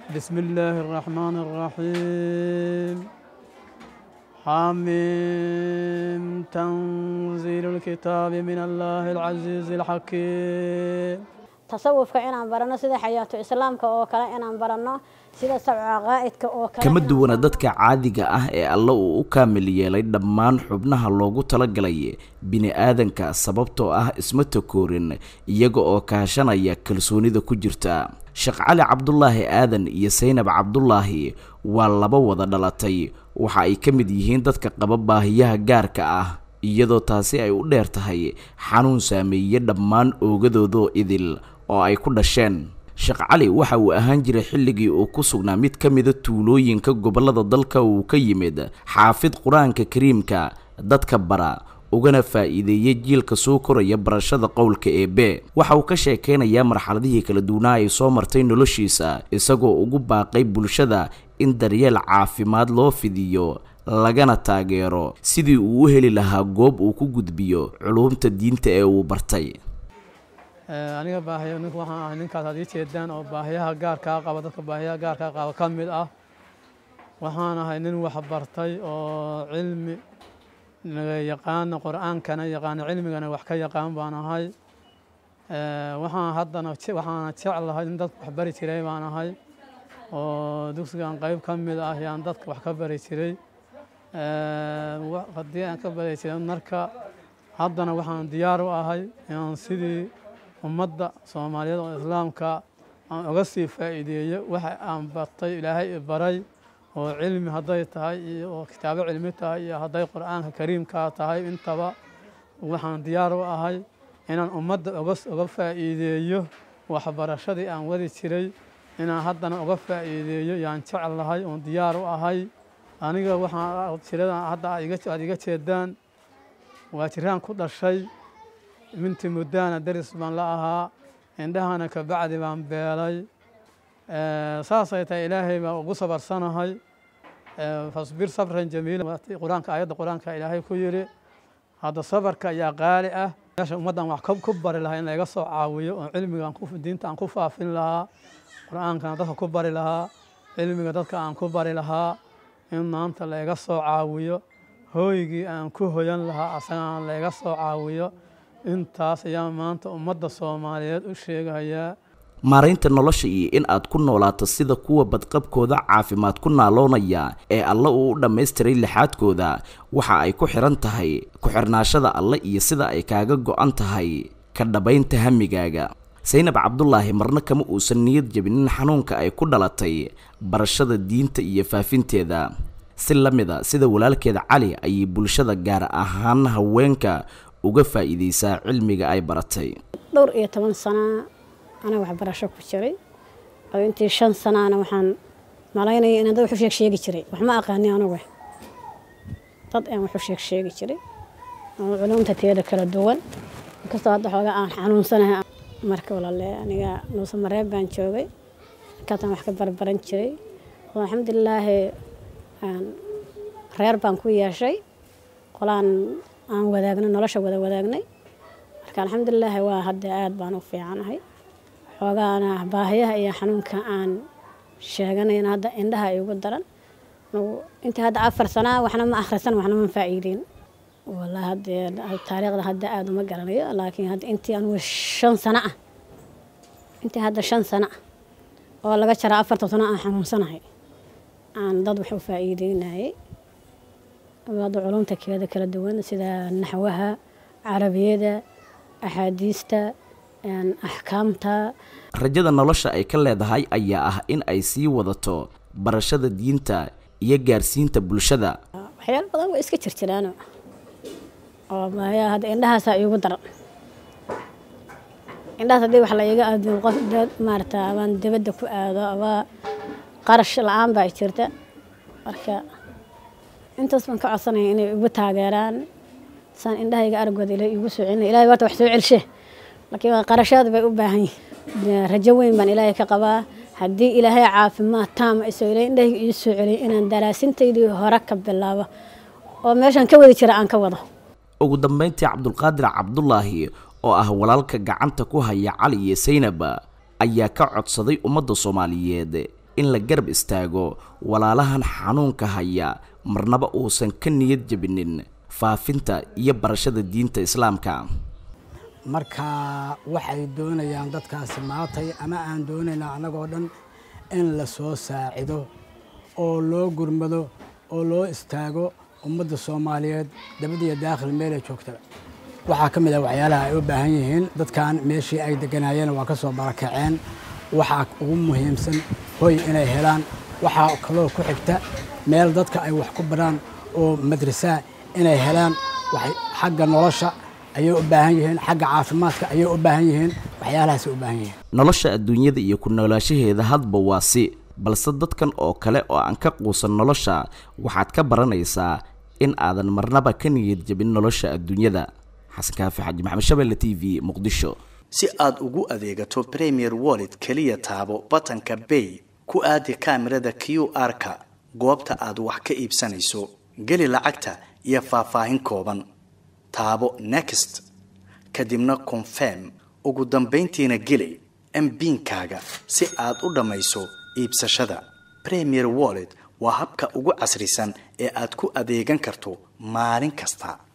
بسم الله الرحمن الرحيم حميم تنزيل الكتاب من الله العزيز الحكيم tasawufka inaan baranno sida xayaatu islaamka oo kale inaan baranno sida sabca qaa'idka oo kale kama duwana dadka caadiga ah ee alle uu u kaamil yeelay dhammaan xubnaha loogu talagalay bini-aadanka sababtoo ah isma takoorin iyaga oo kaashanaya kalsoonida ku jirta sheekh cali cabdulaahi aadan iyo saynab cabdulaahi waa laba wada dhalatay waxa ay ka mid yihiin dadka qaba baahiyaha gaarka ah iyadoo taasi ay u dheer tahay xanuun saameeye dhammaan oogadoodoo idil oo ay ku dhasheen sheekh cali waxa uu ahaan jiray xilligii uu ku sugnaa mid ka mida tuulooyinka gobollada dalka uu ka yimid xaafid qur-aanka kariimka dadka bara ugana faa'iideeyey jiilka soo koraya barashada qowlka eebe waxa uu ka sheekaynayaa marxaladihii kala duwanaa ay soo martay noloshiisa isagoo ugu baaqay bulshada in daryeel caafimaad loo fidiyo lagana taageero sidii uu u heli lahaa goob uu ku gudbiyo culuumta diinta ee uu bartay aniga baahiyo nink waxaan ahay ninkaas aad ii jeedaan oo baahiyaha gaarkaa qaba dadka baahiyaha gaarkaa qaba ka mid ah waxaan ahay nin wax bartay oo cilmi yaqaana qur-aankana yaqaana cilmigana wax ka yaqaan baan ahay waxaan haddana waxaana jeclahay in dadka wax bari jiray baan ahay oo dugsigan qayb ka mid ah yaan dadka wax ka bari jiray haddii aan ka bari jiray marka haddana waxaan diyaar u ahay inaan sidii ummadda soomaaliyeed oo islaamka aan uga sii faa'iideeyo waxa aan bartay ilaahay i baray oo cilmi hadday tahay iyo oo kitaabo cilmi tahay iyo hadday qur-aanka kariimkaa tahay intaba waxaan diyaar u ahay inaan ummadda uga faa'iideeyo waxbarashadii aan wadi jiray inaan haddana uga faa'iideeyo yaan jeclahay oon diyaar u ahay aniga waxaan jiradan hadda aad iga jeedaan waa jiraan ku dhashay minti muddaana daris baan la ahaa indhahana kabacdi baan beelay saasay tahay ilaahay baan ugu sabarsanahay fasbir sabran jamiila qur-aanka aayadda qur-aanka ilaahay ku yidhi hadda sabarka ayaa qaali ah meesha ummaddan wax ku bari lahaa in layga soo caawiyo oo cilmiga diinta aan ku faafin lahaa qur-aankana dadka ku bari lahaa cilmiga dadka aan ku bari lahaa in maanta layga soo caawiyo hooygii aan ku hoyan lahaa asagana layga soo caawiyo intaas ayaa maanta ummadda soomaaliyeed u sheegayaa maaraynta nolosha iyo in aad ku noolaato sida kuwa badqabkooda caafimaad ku naaloonaya ee alle uu u dhammaystiray lixaadkooda waxa ay ku xihan tahay ku-xirnaashada alle iyo sida ay kaaga go-an tahay ka dhabaynta hamigaaga saynab cabdulaahi marna kama uusan niyad jabinin xanuunka ay ku dhalatay barashada diinta iyo faafinteeda si la mid a sida walaalkeeda cali ayay bulshada gaar ahaan haweenka uga faa'iideysaa cilmiga ay baratay dhowr iyo toban sana anaa waxbarasho ku jiray oo intii shan sanaana waxaan malaynaya inaan dad wax u sheeg sheegi jiray wax ma aqaani anugu dad aan wax u sheeg sheegi jiray oo culumta teeda kala duwan inkastoo hadda xoogaa aan xanuunsanahay marka walaale aniga nuuse mareeb baan joogay markaasaan wax ka barbaran jiray oo alxamdulilaahi reer baan ku yeeshay qolaan aan wadaagnay nolosha wada wadaagnay marka alxamdulilaahi waa hadda aada baan u fiicanahay xoogaana baahiyaha iyo xanuunka aan sheeganayna hadda indhaha ay ugu daran intii hadda afar sanaa waxna ma akhrisan waxna ma faa'iideyn wallaahi haddee taariikhda hadda aada uma garanayo laakiin hadda intii anugu shan sano ah intii hadda shan sano ah oo laga jara afartan sano aan xanuunsanahay aan dad wax u faa'iideynayay hadda culumta keeda kala duwan sida naxwaha carabiyada axaadiista axkaamta rajada nolosha ay ka leedahay ayaa ah in ay sii wadato barashada diinta iyo gaarsiinta bulshada waxyaalo badan way iska jirjiraano oo baahiyaha hadda indhahaasaa iigu daran indhahaas haddii wax la iiga aadin qof maarata abaan dibadda ku aado aba qarash la-aan baa jirta marka intaas baan ka codsanaya inay igu taageeraan saan indhahayga aragooda ila igu soo celina ilahay waata wax soo celshe laakiin waa qarashaad bay u baahan yihin rajo weyn baan ilaahay ka qabaa haddii ilaahay caafimaad taama isoo ilaahay indhahayga ii soo celiya inaan daraasintaydii hore ka bilaabo oo meeshaan ka wadi jira aan ka wado ugu dambayntii cabdulqaadir cabdulaahi oo ah walaalka gacanta ku haya cali iyo saynab ayaa ka codsaday ummadda soomaaliyeed in la garab istaago walaalahan xanuunka haya marnaba uusan ka niyad jebinin faafinta iyo barashada diinta islaamka marka waxay doonayaan dadkaasi maatay ama aan doonaynaa annagoo dhan in la soo saacido oo loo gurmado oo loo istaago ummadda soomaaliyeed dabad iyo daakhil meelay joogtaba waxaa ka mid ah waxyaalaha ay u baahan yihiin dadkan meeshii ay deganaayeen waa ka soo barakaceen waxaa ugu muhiimsan hoy inay helaan waxaa kaloo ku xigta meel dadka ay wax ku baraan oo madrasaa inay helaan xagga nolosha ayay u baahan yihiin xagga caafimaadka ayay u baahan yihiin waxyaalahaasay u baahan yihiin nolosha adduunyada iyo ku noolaashaheeda hadba waa si balse dadkan oo kale oo aan ka quusan nolosha waxaad ka baranaysaa in aadan marnaba ka niyad jebin nolosha adduunyada xasan kaafi xaji maxamed shabelle t v muqdisho si aad ugu adeegato premier wallet keliya taabo batanka bay ku aadi kaamirada q r-ka goobta aad wax ka iibsanayso geli lacagta iyo faahfaahin kooban taabo next kadibna confirm ugu dambayntiina geli mbiinkaaga si aad u dhammayso iibsashada premier wallet waa habka ugu casrisan ee aad ku adeegan karto maalin kasta